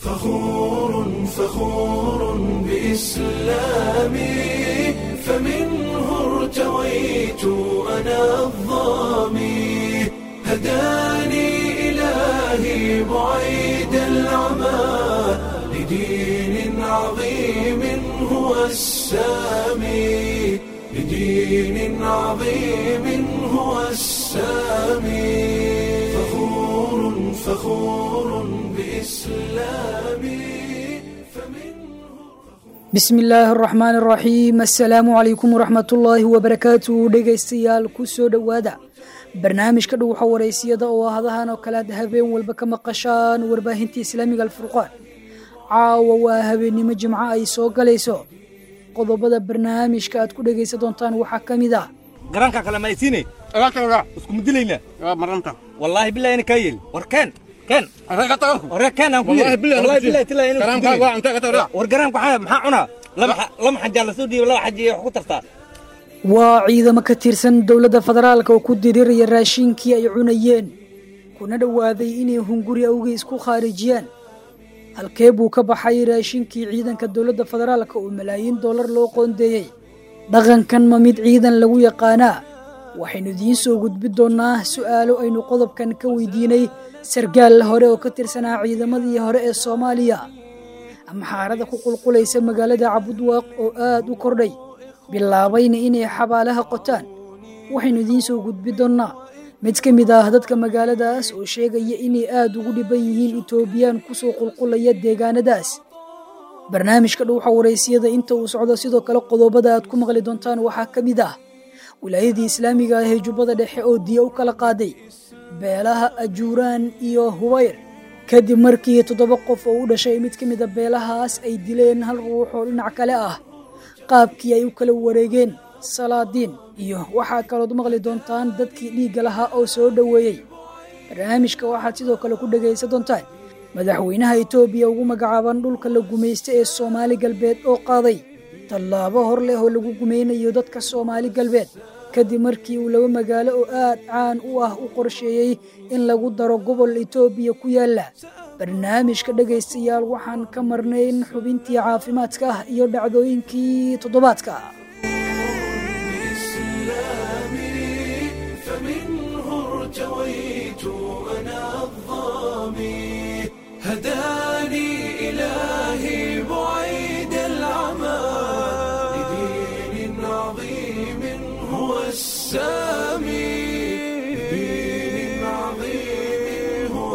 فخور فخور بإسلامي فمنه ارتويت أنا الظامي هداني إلهي بعيد العمى لدين عظيم هو السامي لدين عظيم هو السامي فخور فخور بإسلامي فمنه bismi illaahi araxmaani araxiim assalaamu calaykum waraxmatullaahi wabarakaatu dhegaystayaal ku soo dhowaada barnaamijka dhuwaxa waraysiyada oo hadahan oo kale aad habeen walba ka maqashaan warbaahinta islaamiga alfurqaan caawa waa habeennimo jimco ay soo galayso qodobada barnaamijka aad ku dhegaysan doontaan waxaa ka mid ah garanka kale ma isiine isku mudilayna maranta wallaahi billahi ina kaa yeli war keen keen arka tago hore keen aan ku Wallahi yeli billahi wallahi anku billahi tilaa ina Garan kaaga waa intee ka tago war garanka waxaa maxaa cunaa laba xa- lama xajaa la soo dhiibo laba xaji wax ku tartaa waa ciidamo ka tirsan dowladda federaalka oo ku diriraya raashinkii ay cunayeen kuna dhowaaday inay hunguri awgii isku khaarijiyaan halkee buu ka baxay raashinkii ciidanka dowladda federaalka oo malaayiin dollar loo qoondeeyey dhaqankan ma mid ciidan lagu yaqaanaa waxaynu idiin soo gudbi doonnaa su'aalo aynu qodobkan ka weydiinay sargaal hore oo ka tirsanaa ciidamadii hore ee soomaaliya amxaarada ku qulqulaysa magaalada cabudwaaq oo aad u kordhay bilaabayna inay xabaalaha qotaan waxaynu idiin soo gudbi doonnaa mid ka mid ah dadka magaaladaas oo sheegaya inay aad ugu dhiban yihiin etoobiyaan kusoo qulqulaya deegaanadaas barnaamijka dhuuxa waraysiyada inta uu socdo sidoo kale qodobada aad ku maqli doontaan waxaa ka mid ah wilaayadii islaamiga ah ee jubbada dhexe oo diya u kala qaaday beelaha ajuuraan iyo hubayr kadib markii toddoba qof oo u dhashay mid ka mid a beelahaas ay dileen hal ruux oo dhinac kale ah qaabkii ay u kala wareegeen salaadiin iyo waxaa kalood maqli doontaan dadkii dhiigga lahaa oo soo dhoweeyey barnaamijka waxaad sidoo kale ku dhegaysan doontaan madaxweynaha etoobiya ugu magacaaban dhulka la gumaysta ee soomaali galbeed oo qaaday tallaabo hor leh oo lagu gumaynayo dadka soomaali galbeed kadib markii uu laba magaalo oo aad caan u ah u qorsheeyey in lagu daro gobol etoobiya ku yaala barnaamijka dhegaystayaal waxaan ka marnayn xubintii caafimaadka ah iyo dhacdooyinkii toddobaadka بإسلامي فمنه ارتويت أنا الظامي هداني إلهي بعيد العمى لدين عظيم هو السامي لدين عظيم هو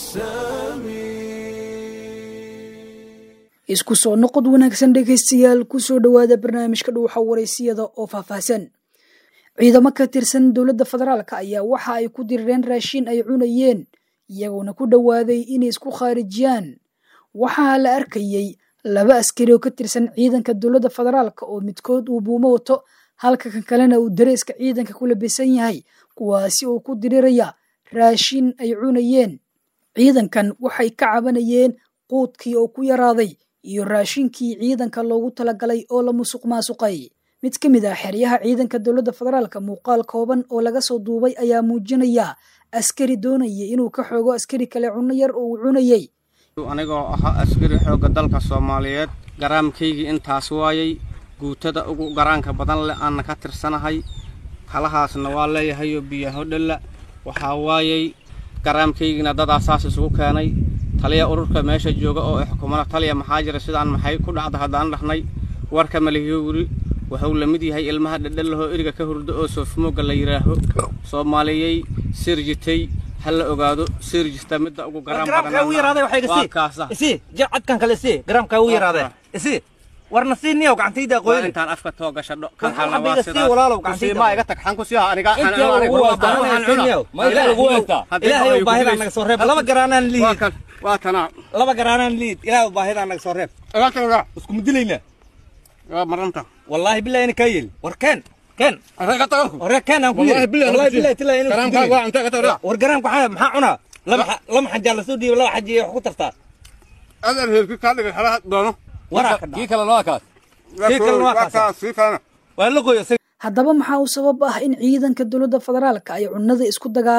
السامي isku soo noqod wanaagsan dhegaystayaal ku soo dhowaada barnaamijka dhuuxa waraysiyada oo faahfaahsan ciidamo ka tirsan dowladda federaalka ayaa waxa ay ku dirireen raashin ay cunayeen iyagoona ku dhowaaday inay isku khaarijiyaan waxaa la arkayey laba askari oo ka tirsan ciidanka dowladda federaalka oo midkood uu buumo wato halka kan kalena uu dareeska ciidanka ku labisan yahay kuwaasi oo ku diriraya raashin ay cunayeen ciidankan waxay ka cabanayeen quudkii oo ku yaraaday iyo raashinkii ciidanka loogu talagalay oo la musuq maasuqay mid ka mid ah xeryaha ciidanka dowladda federaalka muuqaal kooban oo laga soo duubay ayaa muujinaya askari doonaya inuu ka xoogo askari kale cunno yar oo uu cunayey anigoo ahaa askari xoogga dalka soomaaliyeed garaamkaygii intaas waayay guutada ugu garaanka badan leh aanna ka tirsanahay kalahaasna waa leeyahayoo biyaho dhalla waxaa waayay garaamkaygiina dadaa saas isugu keenay taliya ururka meesha jooga oo xukumada taliya maxaa jira sidaan maxay ku dhacda haddaan dhahnay warka malihiyo wuri wuxuu la mid yahay ilmaha dhedhellahoo eriga ka hurdo oo soofmooga la yidhaaho soomaaliyey sirjitay ha la ogaado sirjista midda ugu garaan garaamkaa u yaraaday waxay waa isi kaasa isi jir cadkan kale isi garaamkaa u yaraaday isi warna sii niyow gacantayda waa qoyni intaan afka too gashadho Kan xabbiga sii walaalow gacantayda. kusiimaa iga tag xan ku siiha aniga intii lagu wataa ilaahay ilaahay baahida naga soo reeb laba garaanaan waa liid kan waa tanaa laba garaanaan liid ilaahay baahida naga soo reeb isku mudilayna waa maranta wallaahi billahi ina kaa yeli war keen keen arka tago hore keen aan ku Wallahi yeli billahi wallahi anku billahi tilaa ina Garan kaaga waa intee ka tago war garaamka waxaa maxaa cunaa laba xa- lama xajaa la soo dhiibo laba xaji wax ku tartaa adar heerki kaa dhigay xalaha doono waraa ka kii dhaca kale noo kaas Kii kale waa kaasa. sii kalena waa la qoyo haddaba maxaa u sabab ah in ciidanka dowladda federaalka ay cunnada isku dagaalaan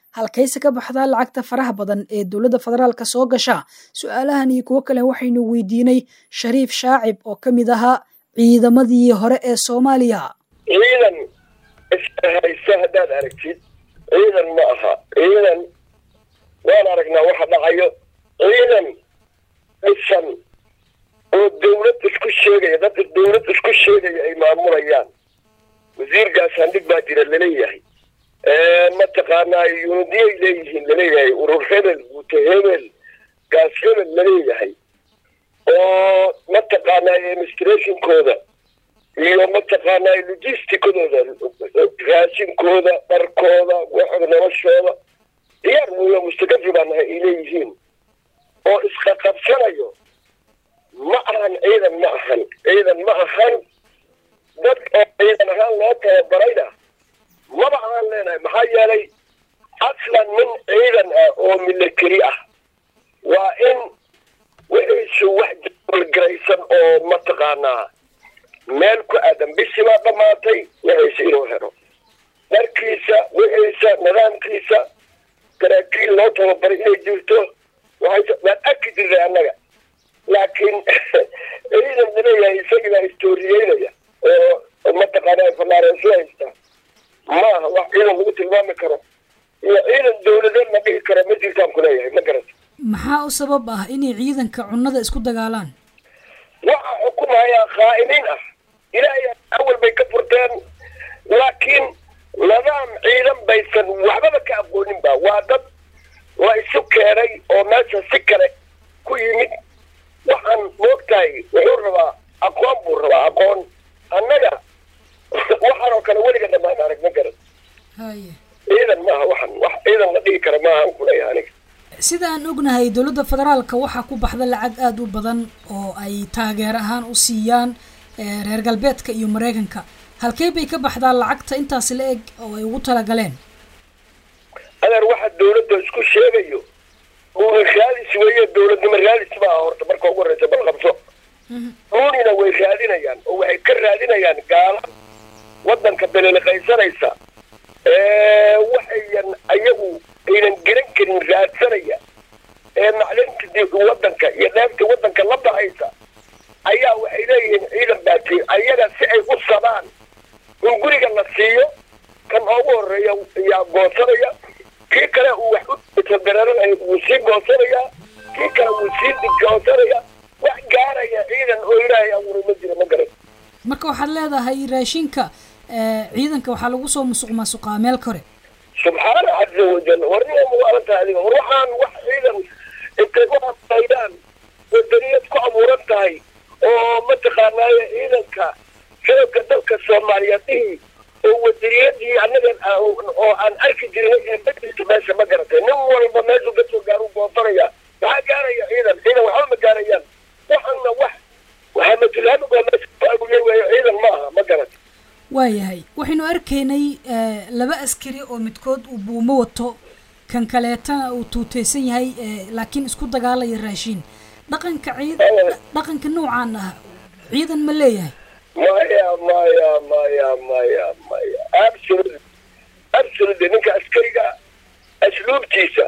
halkayse ka baxdaa lacagta faraha badan ee dowladda federaalka soo gasha su-aalahan iyo kuwo kale waxaynu weydiinay shariif shaacib oo ka mid ahaa ciidamadii hore ee soomaaliya ciidan ishaysa haddaad aragtid ciidan ma aha ciidan waan aragnaa waxa dhacayo ciidan dhisan oo dawlad isku sheegaya dadka dawlad isku sheegaya ay maamulayaan wasiirkaas handhig baa jira laleeyahay mataqaanaa yunidiyay leeyihiin laleeyahay urur hebel guute hebel gaas hebel laleeyahay oo mataqaanaa administrationkooda iyo mataqaanaa logisticadooda raashinkooda dharkooda waxooda noloshooda diyaar weyo mustakafi baa nahay ay leeyihiin oo isqaqabsanayo ma ahan ciidan ma ahan ciidan ma ahan dad oo ciidan ahaan loo tababarayna maba ahaan leenahay maxaa yeelay aslan nin ciidan ah oo military ah waa in wixiisu wax jabalgaraysan oo mataqaanaa meel ku aadan bishii baa dhammaatay wixiisa inuu helo dharkiisa wixiisa nidaamkiisa saraakiil loo tababaray inay jirto waxay waan arki jirnay annaga laakiin ciidan laleeyahay isagii baa istooriyeynaya oo mataqaanaa falaareesu haysta maaha wax ciidan lagu tilmaami karo iyo ciidan dawladeed la dhihi karo ma jirtaan kuleeyahay ma garata maxaa u sabab ah inay ciidanka cunnada isku dagaalaan waxa xukumayaa khaa'imiin ah ilaahay awal bay ka furteen laakiin nidaam ciidan baysan waxbaba ka aqoonin ba waa dad la isu keenay oo meesha si kale ku yimid waxaan moogtahay wuxuu rabaa aqoon buu rabaa aqoon annaga waxaan oo kale weliga dhamaan arag ma garan haye ciidan maaha waxan wax ciidan la dhihi kara maaha an kuleeyahay aniga sida aan ognahay dowladda federaalka waxaa ku baxda lacag aada u badan oo ay taageer ahaan u siiyaan reer galbeedka iyo maraykanka halkee bay ka baxdaa lacagta intaas la eg oo ay ugu talagaleen adeer waxa dawladda isku sheegayo uuna raadis weeye dawladnimo raadis ma aha horta marka ugu horreysa bal qabso duunina way raadinayaan oo waxay ka raadinayaan gaala waddanka beleliqaysanaysa waxayan ayagu aynan garan karin raadsanaya ee maclinta waddanka iyo dheefta waddanka la baxaysa ayaa waxay leeyihiin ciidan baati ayaga si ay u sabaan in guriga la siiyo kan ugu horeeya yaa goosanaya kii kale uu wax u tadararanayo wuu sii goosanayaa kii kale wuu sii goosanaya wax gaaraya ciidan oo ilaahay abuuray ma jiro ma garan marka waxaad leedahay raashinka ciidanka waxaa lagu soo musuq maasuqaa meel kore subxaana caza wajal warnima muwaalantaha adiga war waxaan wax ciidan intay u hadlaydaan wadaniyad ku abuuran tahay oo mataqaanaaye ciidanka shacabka dalka soomaaliyeed dhihii oo wadaniyadii annaga oo aan arki jirnay ee bedilka meesha ma garatay nin walba meeshuu kasoo gaaru goosanaya maxaa gaaraya ciidan ciidan waxba ma gaarayaan waxaana wax waxaa matulhaamigo meesha ku aguyay weeyo ciidan ma aha ma garatay waayahay waxaynu arkaynay laba askari oo midkood uu buumo wato kan kaleetana uu tuuteysan yahay laakiin isku dagaalaya raashiin dhaqanka ciid dhaqanka noocaan ah ciidan ma leeyahay maya maya maya maya maya absolutely absolutely ninka askariga asluubtiisa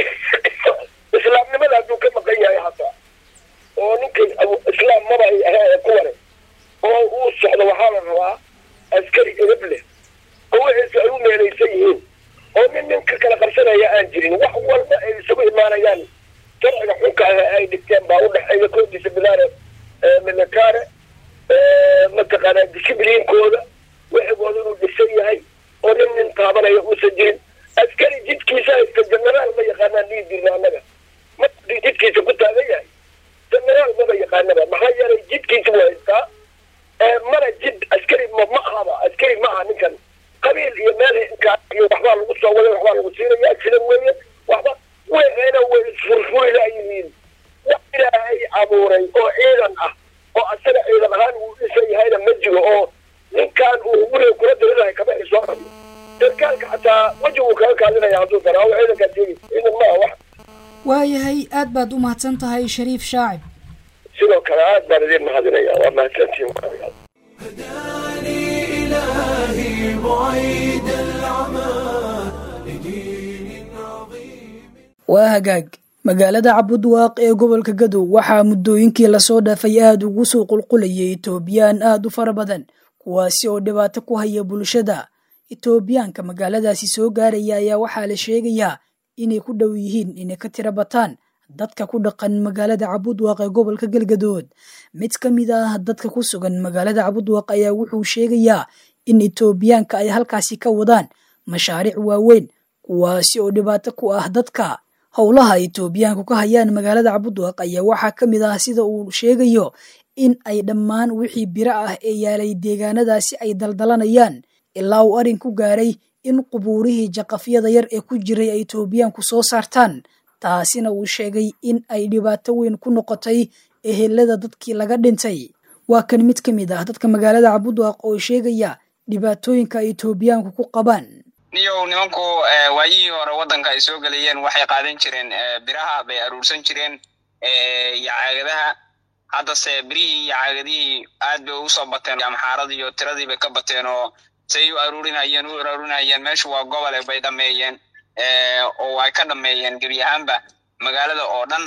islaamnimada hadduu ka maqan yahay hataa oo ninka islaam maba ay ahaa kuwane oo uu socdo waxaa la rabaa askari edab leh oo wixiisa ay u meelaysan yihiin oo nin nin ka kala qabsanaya aan jirin wax walba ay isugu imaanayaan sharciga xunka ah ay dhigteen baa udhexeeya koodiisa bilaare militare mataqaanaa discibliinkooda wixigooda inuu dhisan yahay oo nin nin taabanaya uusan jirin askari jidkiisa haysta generaal ma yaqaanaan dhihi jirna annaga ma jidkiisa ku taagan yahay generaal maba yaqaanaba maxaa yeelay jidkiisa waa haystaa mana jid askari ma ma ahaba askari ma aha ninkan qabiil iyo meel iyo waxbaa lagu soo waday waxbaa lagu siinaya sidan weeye waxba wayna way isfurfuri laayihiin wax ilaahay abuuray oo ciidan ah oo asaga ciidan ahaan uu dhisan yahayna ma jiro oo ninkan uu guriga kula dirirahay kama ay soo rabiyo sarkaalka xataa weji uu kaga kaadinaya hadduu dara oo ciidankaa sheegi ciidan ma aha wax waayahay aad baad u mahadsan tahay shariif shaacib sidoo kale aad baan idin mahadinaya waa mahadsantihiin هداني إلهي بعيد العمى لدين waa hagaag magaalada cabudwaaq ee gobolka gadow waxaa muddooyinkii lasoo dhaafay aada ugu soo qulqulayay etoobiyaan aada u fara badan kuwaasi oo dhibaato ku haya bulshada etoobiyaanka magaaladaasi soo gaaraya ayaa waxaa la sheegayaa inay ku dhow yihiin inay ka tira bataan dadka ku dhaqan magaalada cabudwaaq ee gobolka galgadood mid ka mid ah dadka ku sugan magaalada cabudwaaq ayaa wuxuu sheegayaa in etoobiyaanka ay halkaasi ka wadaan mashaariic waaweyn kuwaasi oo dhibaato ku ah dadka howlaha etoobiyaanku ka hayaan magaalada cabudwaaq ayaa waxaa ka mid ah sida uu sheegayo in ay dhammaan wixii biro ah ee yaalay deegaanadaasi ay daldalanayaan ilaa uu arrin ku gaaray in qubuurihii jaqafyada yar ee ku jiray ay etoobiyaanku soo saartaan taasina uu sheegay in ay dhibaato weyn ku noqotay ehelada dadkii laga dhintay waa kan mid ka mid ah dadka magaalada cabudwaaq oo sheegaya dhibaatooyinka ay etoobiyaanku ku qabaan niyow nimanku waayihii hore waddanka ay soo gelayeen waxay qaadan jireen biraha bay aruursan jireen iyo caagadaha haddase birihii iyo caagadihii aad bay usoo bateen amxaaradii iyo tiradii bay ka bateen oo say u aruurinayeen u aruurinayeen meeshu waa gobole bay dhameeyeen oo ay ka dhameeyeen gebi ahaanba magaalada oo dhan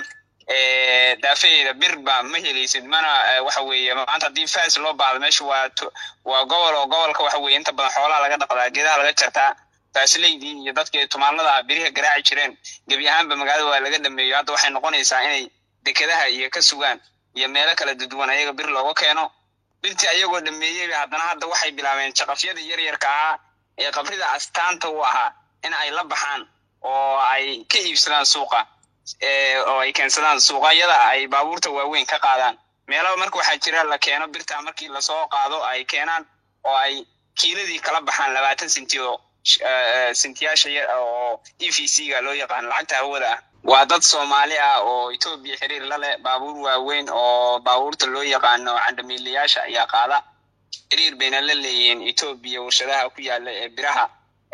daafaheeda bir ba ma helaysid mana waxa weeye maanta haddii fas loo baahdo meesha waa waa gobol oo gobolka waxa weye inta badan xoolaha laga dhaqdaa geedaha laga jartaa faasileydii iyo dadkii tumaanada ah biriha garaaci jireen gebi ahaanba magaalada waa laga dhameeyo hadda waxay noqonaysaa inay dekedaha iyo ka sugaan iyo meelo kala duduwan ayaga bir looga keeno birtii ayagoo dhameeyeyba haddana hadda waxay bilaabeen jaqafyada yaryarka ahaa ee qabrida astaanta u ahaa in ay la baxaan oo ay ka iibsadaan suuqa oo ay keensadaan suuqayada ay baabuurta waaweyn ka qaadaan meelo marka waxaa jira la keeno birta markii lasoo qaado ay keenaan oo ay kiiladii kala baxaan labaatan senti oo sentiyaasha oo e v c ga loo yaqaan lacagta hawada ah waa dad soomaali ah oo etoobiya xiriir la leh baabuur waaweyn oo baabuurta loo yaqaano candamiilayaasha ayaa qaada xiriir bayna la leeyihiin etoobiya warshadaha ku yaala ee biraha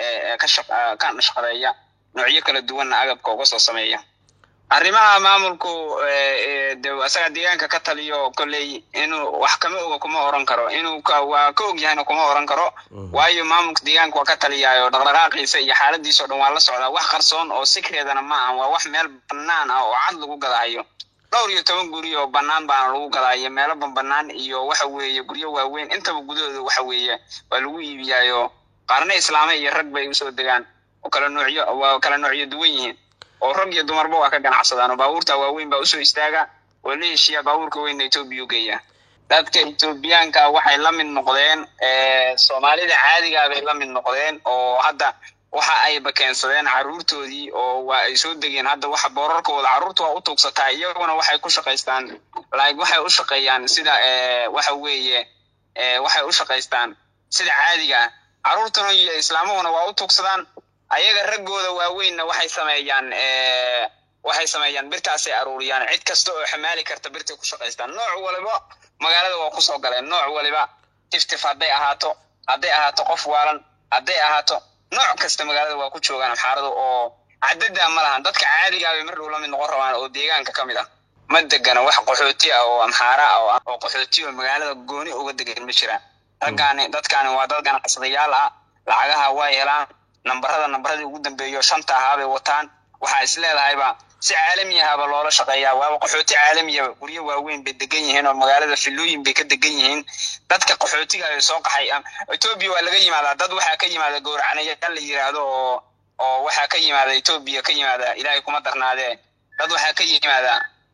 ka nashqadeeya noocyo kala duwanna agabka uga soo sameeya arrimaha maamulku de asaga deegaanka ka taliyo kolley inuu wax kama oga kuma oran karo inuu waa ka og yahayna kuma oran karo waayo maamulka deegaanka waa ka taliyaayo dhaqdhaqaaqiisa iyo xaaladiisa o dhan waa la socdaa wax qarsoon oo sikreedana ma ahan waa wax meel bannaan ah oo cad lagu gadaayo dhowr iyo toban guri oo bannaan baana lagu gadaayo meelo banbanaan iyo waxa weeye guryo waaweyn intaba gudahooda waxa weeye waa lagu iibiyaayo qaarna islaame iyo rag bay usoo degaan oo kala noocyo waa kala noocyo duwan yihiin oo rag iyo dumarba waa ka ganacsadaan oo baabuurta waaweyn baa usoo istaaga oo la heshiiya baabuurka weynna etoobiya u geeya dadka etoobiyaanka waxay la mid noqdeen soomaalida caadigaa bay la mid noqdeen oo hadda waxa ayba keensadeen carruurtoodii oo waa ay soo degeen hadda waxa boorarkooda carruurta waa u tuugsataa iyaguna waxay ku shaqaystaan like waxay u shaqeeyaan sida waxa weeye waxay u shaqaystaan sida caadiga ah carruurtuna iyo islaamahuna waa u tuugsadaan ayaga raggooda waaweynna waxay sameeyaan waxay sameeyaan birtaasay aruuriyaan cid kasta oo xamaali karta birtay ku shaqaystaan nooc waliba magaalada waa kusoo galeen nooc waliba tiftif hadday ahaato hadday ahaato qof waalan hadday ahaato nooc kasta magaalada waa ku joogaan amxaarada oo cadada ma lahan dadka caadigaa bay mar dhow la mid noqon rabaan oo deegaanka ka mid ah ma degana wax qaxooti ah oo amxaara ah oo qaxooti oo magaalada gooni uga degan ma jiraan raggaani dadkaani waa dad ganacsadayaal ah lacagaha way helaan nambarada nambaradii ugu dambeeyo shanta ahaa bay wataan waxaa is leedahayba si caalami ahaba loola shaqeeyaa waaba qaxooti caalamiyaba guryo waaweyn bay degan yihiin oo magaalada filooyin bay ka degan yihiin dadka qaxootiga ay soo qaxay etoobiya waa laga yimaadaa dad waxaa ka yimaada gowracanayaal la yiraahdo oo oo waxaa ka yimaada etoobiya ka yimaada ilaahay kuma darnaadee dad waxaa ka yimaada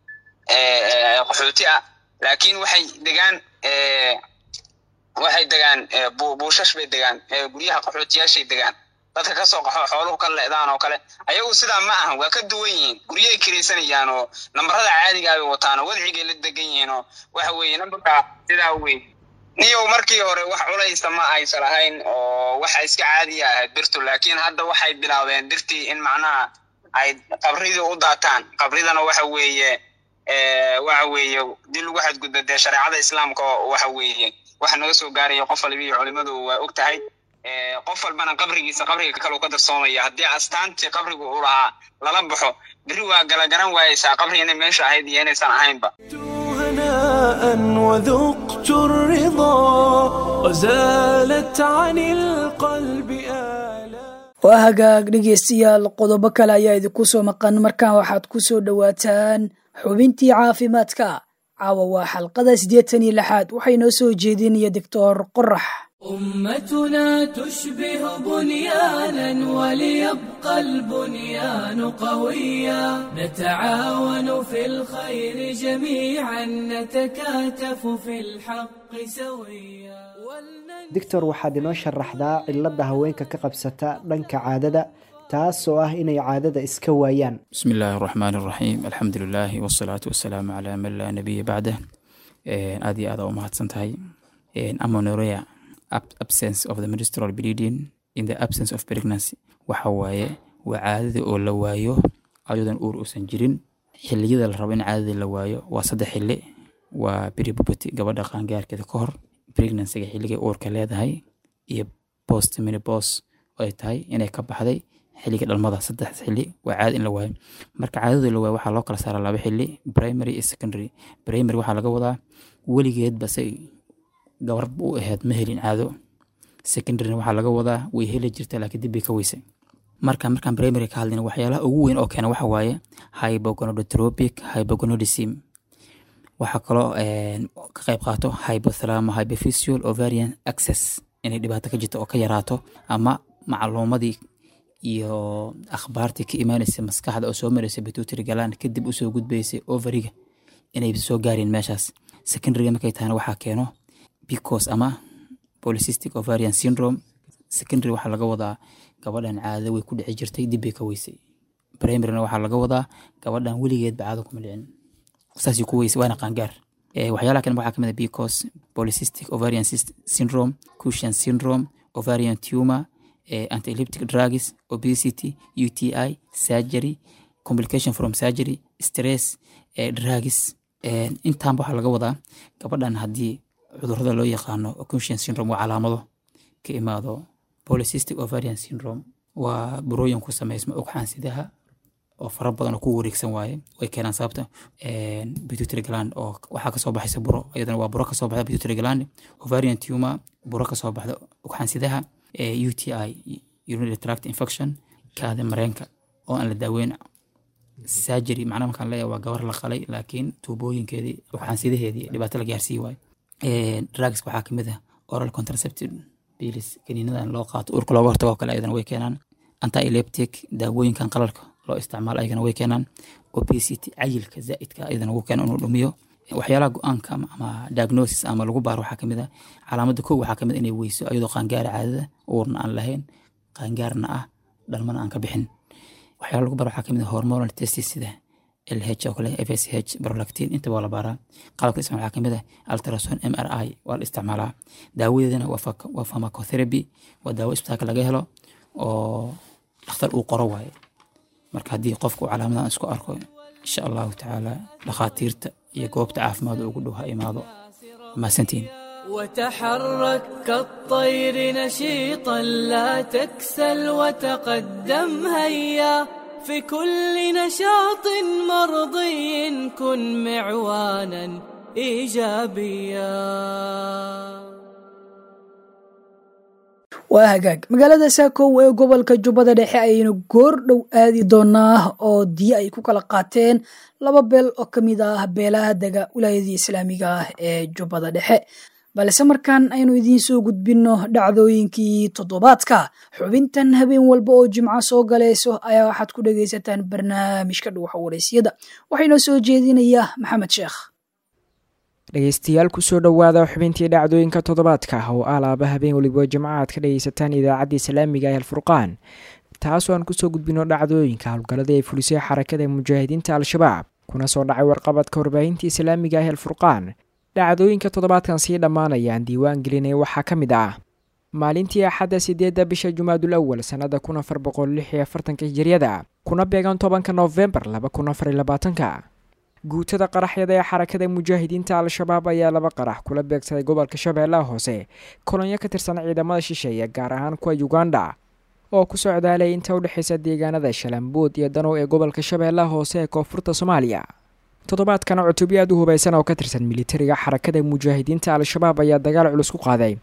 qaxooti ah laakiin waxay degaan waxay degaan buushash bay degaan guryaha qaxootiyaashay degaan dadka kasoo qaxo xooluhu ka leedaan oo kale ayagu sidaa ma ahan waa ka duwan yihiin guryahay kiraysanayaan oo nambarada caadigaa bay wataan oo wadcigay la degan yihiin oo waxa weeye nambarka sidaa weyn niyow markii hore wax culaysa ma aysan lahayn oo waxa iska caadiya ahayd birtu laakiin hadda waxay bilaabeen birtii in macnaha ay qabridii u daataan qabridana waxa weeye waxa weeye dii lagu xadgudba dee shareecada islaamka waxa weeye waxa naga soo gaaraya qof waliba iyo culimadu waa og tahay qof walbana qabrigiisa qabriga kaleu ka darsoomaya haddii astaantii qabrigu u lahaa lala baxo beri waa gala garan waayeysaa qabri inay meesha ahayd iyo inaysan ahaynba هناء وذقت الرضا وزالت عن القلب آلام waa hagaag dhegeystayaal qodobo kale ayaa idinku soo maqan markaan waxaad ku soo dhowaataan xubintii caafimaadka caawa waa xalqada siddeetan iyo lixaad waxay noo soo jeedinaya doctor qorax أمتنا تشبه بنيانا وليبقى البنيان قويا نتعاون في الخير جميعا نتكاتف في الحق سويا doctor waxaad inoo sharaxdaa cilada haweenka ka qabsata dhanka caadada taasoo ah inay caadada iska waayaan بسم الله الرحمن الرحيم الحمد لله والصلاة والسلام على من لا نبي بعده Een, aad iyo aad aa u mahadsan tahay Een, amenorrhea ab- absence of the menstrual bleeding in the absence of pregnancy waxa waaye waa caadada oo la waayo ayadoon uur uusan jirin xilliyada la rabo in caadada la waayo waa saddex xilli waa peripuberty gabadha qaangaarkeeda ka hor pregnancyga xilligay uurka leedahay iyo post menopause oo ay tahay inay ka baxday xilliga dhalmada saddex xilli waa caada in la waayo marka caadada la waayo waxaa loo kala saaraa laba xilli primary iyo secondary primary waxaa laga wadaa weligeedba say gabar u ahayd ma helin caado secondaryna waxaa laga wadaa way heli jirta laakiin dib bay ka weysay marka markaan primary ka hadlayna waxyaalaha ugu weyn oo keena waxa waaye hypogonadotropic hypogonadism waxaa kaloo een, ka qayb qaato hypothalamo hypophysial ovarian access inay dhibaato ka jirto oo ka yaraato ama macluumadii iyo akhbaartii ka imaanaysa maskaxda oo soo maraysa pituitary gland kadib usoo gudbaysay ovariga inay soo gaareen meeshaas secondaryga markay tahana waxaa keeno pcos ama polycystic ovarian syndrome secondary waxaa laga wadaa gabadhan caadada way ku dhici jirtay dib bay ka weysay primaryna waxaa laga wadaa gabadhan weligeedba caado kuma dhicin saasay ku weysay waana qaangaar Eh, waxyaalaha kale waxaa kamid a pcos polycystic ovarian sys- syndrome cushion syndrome ovarian tumor eh, antileptic drugs obesity uti surgery complication from surgery stress eh, drugs Eh, intaanba waxaa laga wadaa gabadhan haddii cudurada loo yaqaano cushion syndrome waa calaamado ka imaado polycystic ovarian syndrome waa burooyin ku sameysma ugxaansidaha oo fara badan oo ku wareegsan waaye way keenaan sababta een, pituitary gland oo waxaa kasoo baxaysa buro iyadana waa buro kasoo baxda pituitary gland ovarian tumor buro kasoo baxda ugxaansidaha eh, uti urinary tract infection kaada mareenka oo aan la daaweyn surgery macnaha markaan leeyahay waa gabar la qalay laakiin tuubooyinkeedii ugxaansidaheedii dhibaato la gaarsii waayo Een, drugs waxaa kamid ah oral contraceptive pills kaniinadan loo qaato urka looga hortago oo kale ayadana way keenaan anti-eleptic daawooyinkan qalalka loo isticmaalo ayagana way keenaan obesity cayilka zaa'idka ayadana wuu keena inuu dhumiyo waxyaalaha go-aanka ama, ama diagnosis ama lagu baaro waxaa kamid ah calaamada kow waxaa kamid ah inay weyso ayadoo qaangaara caadada uurna aan lahayn qaangaarna ah dhalmana aan ka bixin waxyaala lagu baaro waxaa kamid ah hormonal testis sida LH oo kale FSH prolactin inta waa la baaraa qalabka isticmaal waxaa kamid ah ultrasound MRI waa la isticmaalaa daawadeedana waa pharmac- waa pharmacotherapy waa daawo isbitaalka laga helo oo dhakhtar uu qoro waaye marka haddii qofku calaamadahan isku arko insha allahu tacaala dhakhaatiirta iyo goobta caafimaad ugu dhow ha imaado mahadsantiin وتحرك كالطير نشيطا لا تكسل وتقدم هيا في كل نشاط مرضي كن معوانا ايجابيا waa hagaag magaalada saakow ee gobolka jubbada dhexe ayaynu goor dhow aadi doonaa oo diyo ay ku kala qaateen laba beel oo ka mid ah beelaha dega wilaayadii islaamiga ah ee jubbada dhexe balse markaan aynu idiin soo gudbinno dhacdooyinkii toddobaadka xubintan habeen walba oo jimco soo galayso ayaa waxaad ku dhegaysataan barnaamijka dhuwaxa waraysyada waxaa inoo soo jeedinaya maxamed sheekh dhegeystayaal kusoo dhowaada xubintii dhacdooyinka toddobaadka oo alaaba habeen weliba jimco aad ka dhegeysataan idaacadda islaamiga ee alfurqaan taasoo aan kusoo gudbino dhacdooyinka howlgalladii ay fulisay xarakada mujaahidiinta al-shabaab kuna soo dhacay warqabadka warbaahinta islaamiga ee alfurqaan dhacdooyinka toddobaadkan sii dhammaanayaan diiwaan gelinay waxaa ka mid ah maalintii axadda sideedda bisha jumaadul awal sannada kun afar boqol lix iyo afartanka hijiryada kuna beegan tobanka noofembar laba kun afar iyo labaatanka guutada qaraxyada ee xarakada mujaahidiinta al-shabaab ayaa laba qarax kula beegsaday gobolka shabeellaha hoose kolonyo ka tirsan ciidamada shisheeye gaar ahaan kuwa uganda oo ku socdaalay inta u dhexaysa deegaanada shalambuud iyo danow ee gobolka shabeellaha hoose ee koonfurta soomaaliya toddobaadkana cutubyo aad u hubaysan oo ka tirsan militariga xarakada mujaahidiinta al-shabaab ayaa dagaal culus ku qaaday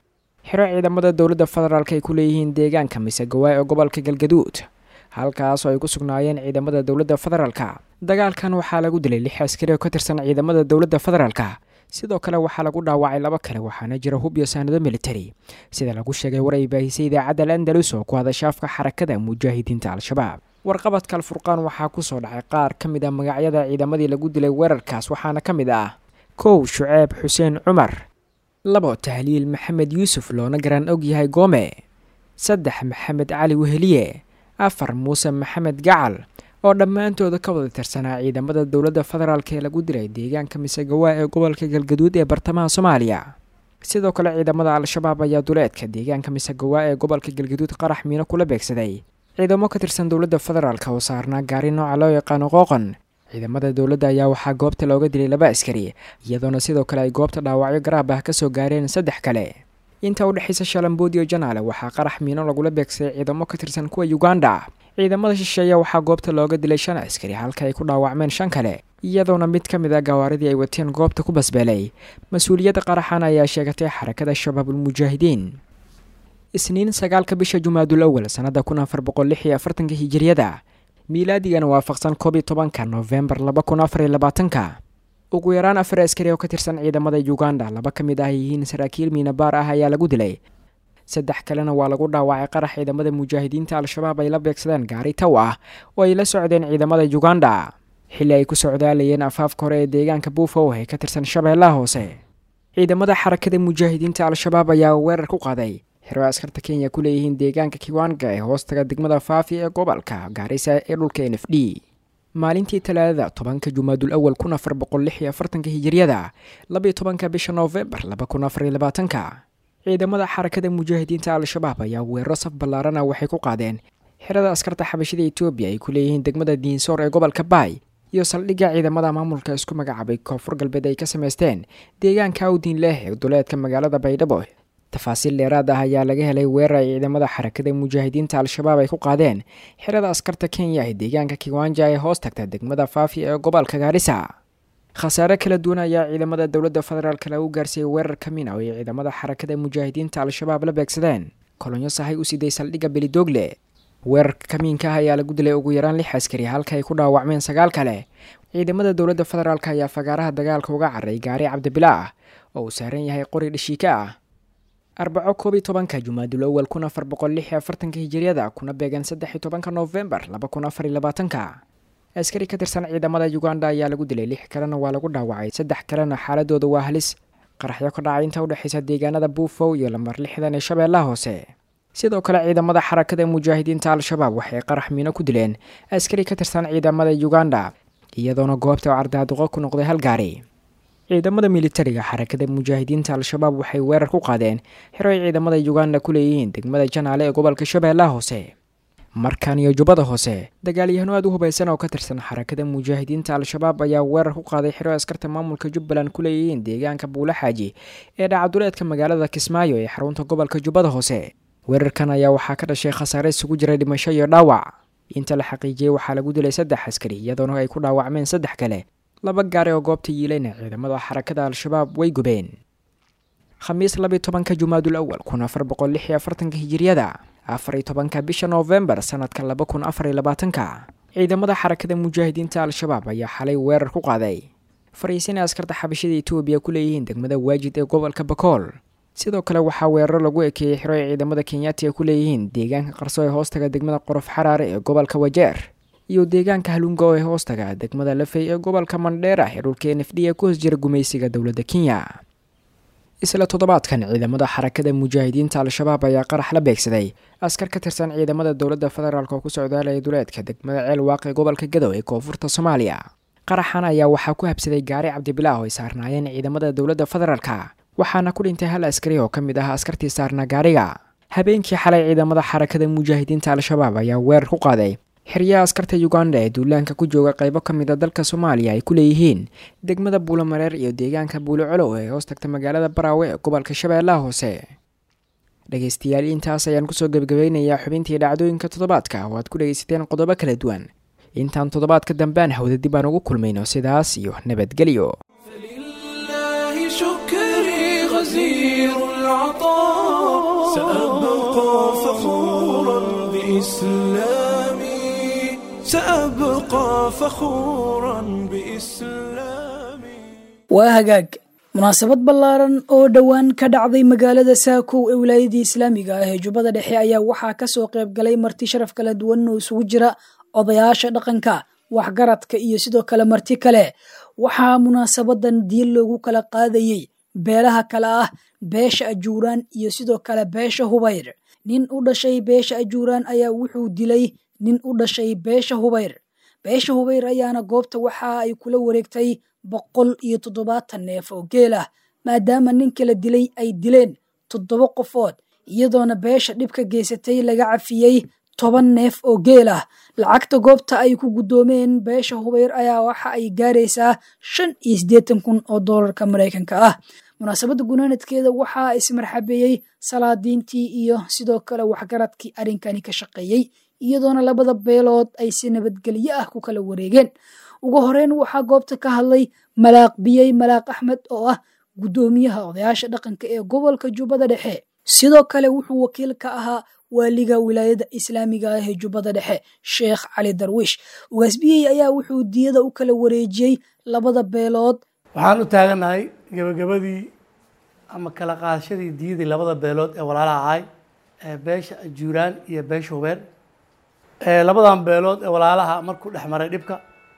xiro ciidamada dowladda federaalk ay ku leeyihiin deegaanka misegawaay ee gobolka galgaduud halkaas oo ay ku sugnaayeen ciidamada dowladda federaalka dagaalkan waxaa lagu dilay lix askari oo ka tirsan ciidamada dowladda federaalka sidoo kale waxaa lagu dhaawacay laba kale waxaana jira hub iyo saanado militari sida lagu sheegay war ay baahisay idaacadda al andalus oo ku hadasha afka xarakada mujaahidiinta al-shabaab warqabadka alfurqaan waxaa kusoo dhacay qaar ka mid ah magacyada ciidamadii lagu dilay weerarkaas waxaana ka mid ah kow shuceeb xuseen cumar labo tahliil maxamed yuusuf loona garan og yahay goome saddex maxamed cali weheliye afar muuse maxamed gacal oo dhammaantooda ka wada tirsanaa ciidamada dowladda federaalk ee lagu dilay deegaanka misegawaa ee gobolka galgaduud ee bartamaha soomaaliya sidoo kale ciidamada al-shabaab ayaa duleedka deegaanka misegawaa ee gobolka galgaduud qarax miino kula beegsaday ciidamo ka tirsan dowladda federaalk oo saarnaa gaari nooca loo yaqaano qooqon ciidamada dowladda ayaa waxaa goobta looga dilay laba askari iyadoona sidoo kale ay goobta dhaawacyo garaab ah kasoo gaareen saddex kale inta u dhexaysa shalambood iyo janaale waxaa qarax miino lagula beegsaday ciidamo ka tirsan kuwa uganda ciidamada shisheeye waxaa goobta looga dilay shan askari halka ay ku dhaawacmeen shan kale iyadoona mid ka mid ah gawaaridii ay wateen goobta ku basbeelay mas-uuliyadda qaraxan ayaa sheegatay xarakada shabaabulmujaahidiin isniin sagaalka bisha jumaadul awal sannada kun afar boqol lix iyo afartanka hijiriyada miilaadigana waafaqsan koob iyo tobanka noofembar laba kun afar iyo labaatanka ugu yaraan afar askari oo ka tirsan ciidamada uganda laba ka mid ah yihiin saraakiil miinabaar ah ayaa lagu dilay saddex kalena waa lagu dhaawacay qarax ciidamada mujaahidiinta al-shabaab ay la beegsadeen gaari taw ah oo ay la socdeen ciidamada uganda xilli ay ku socdaalayeen afaafka hore ee deegaanka buufow ee ka tirsan shabeellaha hoose ciidamada xarakada mujaahidiinta al-shabaab ayaa weerar ku qaaday xero askarta kenya ku leeyihiin deegaanka kiwanga ee hoostaga degmada faafi ee gobolka gaarisa ee dhulka n f d maalintii talaadada tobanka jumaadul awal kun afar boqol lix iyo afartanka hijiryada labayo tobanka bisha noofembar laba kun afar iyo labaatanka ciidamada xarakada mujaahidiinta al-shabaab ayaa weeraro saf ballaarana waxay ku qaadeen xerada askarta xabashida etoobiya ay ku leeyihiin degmada diinsoor ee gobolka baay iyo saldhigga ciidamada maamulka isku magacaabay koonfur galbeed ay ka samaysteen deegaanka awdiin leh ee duleedka magaalada baydhabo tafaasiil dheeraad ah ayaa laga helay weerar ay ciidamada xarakada mujaahidiinta al-shabaab ay ku qaadeen xerada askarta kenya ee deegaanka kiwanja ee hoos tagta degmada faafi ee gobolka gaarisa khasaare kala duwan ayaa ciidamada dowladda federaalk lagu gaarsiiyey weerar ka min a oo ay ciidamada xarakada mujaahidiinta al-shabaab la beegsadeen kolonyo sahay u siday saldhigga belidoogle weerarka kamiinka ah ayaa lagu dilay ugu yaraan lix askari halka ay ku dhaawacmeen sagaal kale ciidamada dowladda federaalk ayaa fagaaraha dagaalka uga carray gaari cabdibila ah oo uu saaran yahay qori dhashiika ah arbaco koob iyo tobanka jumaadul awal kun afar boqol lix iyo afartanka hijiriyada kuna beegan saddex iyo tobanka noofembar laba kun afar iyo labaatanka askari ka tirsan ciidamada uganda ayaa lagu dilay lix kalena waa lagu dhaawacay saddex kalena xaaladooda waa halis qaraxyo ka dhacay inta udhexaysa deegaanada buufow iyo lamar lixdan ee shabeellaha hoose sidoo kale ciidamada xarakada mujaahidiinta al-shabaab waxay qarax miino ku dileen askari ka tirsan ciidamada uganda iyadoona goobta cardaaduqo ku noqday hal gaari ciidamada militariga xarakada mujaahidiinta al-shabaab waxay weerar ku qaadeen xero ay ciidamada uganda ku leeyihiin degmada janaale ee gobolka shabeellaha hoose markan iyo jubbada hoose dagaalyahano aad u hubaysan oo ka tirsan xarakada mujaahidiinta al-shabaab ayaa weerar ku qaaday xero askarta maamulka jubbaland ku leeyihiin deegaanka buule xaaji ee dhacaduleedka magaalada kismaayo ee xarunta gobolka jubbada hoose weerarkan ayaa waxaa ka dhashay khasaare isugu jira dhimasho iyo dhaawac inta la xaqiijiyey waxaa lagu dilay saddex askari iyadoona ay ku dhaawacmeen saddex kale laba gaari oo goobta yiilayna ciidamada xarakada al-shabaab way gubeen khamiis labiyo tobanka jumaadul awal kun afar boqol lix iyo afartanka hijiriyada afar iyo tobanka bisha noofembar sanadka laba kun afar iyo labaatanka ciidamada xarakada mujaahidiinta al-shabaab ayaa xalay weerar ku qaaday fariisin ay askarta xabashada etoobiya ku leeyihiin degmada waajid ee gobolka bakool sidoo kale waxaa weeraro lagu ekeeyey xiro ay ciidamada kenyaati ay ku leeyihiin deegaanka qarso ee hoostaga degmada qorof xaraare ee gobolka wajeer iyo deegaanka halungo ee hoostaga degmada lafey ee gobolka mandheera ee dhulka n f d ee ku hoos jira gumaysiga dowladda kenya isla toddobaadkan ciidamada xarakada mujaahidiinta al-shabaab ayaa qarax la beegsaday askar ka tirsan ciidamada dowladda federaalk oo ku socdaalaya duleedka degmada ceel waaqe gobolka gadow ee koonfurta soomaaliya qaraxan ayaa waxaa ku habsaday gaari cabdibilaah oo ay saarnaayeen ciidamada dowladda federaalka waxaana ku dhintay hal askari oo ka mid ah askartii saarnaa gaariga habeenkii xalay ciidamada xarakada mujaahidiinta al-shabaab ayaa weerar ku qaaday xeryaha askarta uganda ee duulaanka ku jooga qaybo ka mid a dalka soomaaliya ay ku leeyihiin degmada buulomareer iyo deegaanka buulocolow ee hoos tagta magaalada baraawe ee gobolka shabeellaha hoose dhegaystayaal intaas ayaan kusoo gebgabaynayaa xubintii dhacdooyinka toddobaadka oo aad ku dhegaysateen qodobo kala duwan intaan toddobaadka dambean hawda dib aan ugu kulmayno sidaas iyo nabadgelyo فلله شكري غزير العطاء سأبقى فخورا بإسلامي سأبقى فخورا بإسلامي waa hagaag munaasabad ballaaran oo dhowaan ka dhacday magaalada saakow ee wilaayadii islaamiga ah ee jubbada dhexe ayaa waxaa kasoo qayb galay marti sharaf kala duwan oo isugu jira odayaasha dhaqanka waxgaradka iyo sidoo kale marti kale waxaa munaasabadan diin loogu kala qaadayey beelaha kale ah beesha ajuuraan iyo sidoo kale beesha hubayr nin u dhashay beesha ajuuraan ayaa wuxuu dilay nin u dhashay beesha hubayr beesha hubayr ayaana goobta waxa ay kula wareegtay boqol iyo toddobaatan neef oo geel ah maadaama ninka la dilay ay dileen toddoba qofood iyadoona beesha dhibka geysatay laga cafiyey toban neef oo geel ah lacagta goobta ay ku guddoomeen beesha hubayr ayaa waxa ay gaaraysaa shan iyo siddeetan kun oo doolarka maraykanka ah munaasabadda gunaanadkeeda waxaa ismarxabeeyey salaadiintii iyo sidoo kale waxgaradkii arrinkani ka shaqeeyey iyadoona labada beelood ay si nabadgelyo ah ku kala wareegeen ugu horeyn waxaa goobta ka hadlay malaaq biyey malaaq axmed oo ah guddoomiyaha odayaasha dhaqanka ee gobolka jubbada dhexe sidoo kale wuxuu wakiil ka ahaa waaliga wilaayada islaamiga ah ee jubbada dhexe sheekh cali darwiish ugaasbiyey ayaa wuxuu diyada u kala wareejiyey labada beelood waxaan u taaganahay gebagabadii ama kala qaadashadii diyadii labada beelood ee walaalaha ahay ee beesha ajuuraan iyo beesha hubeer labadan beelood ee walaalaha markuu dhex maray dhibka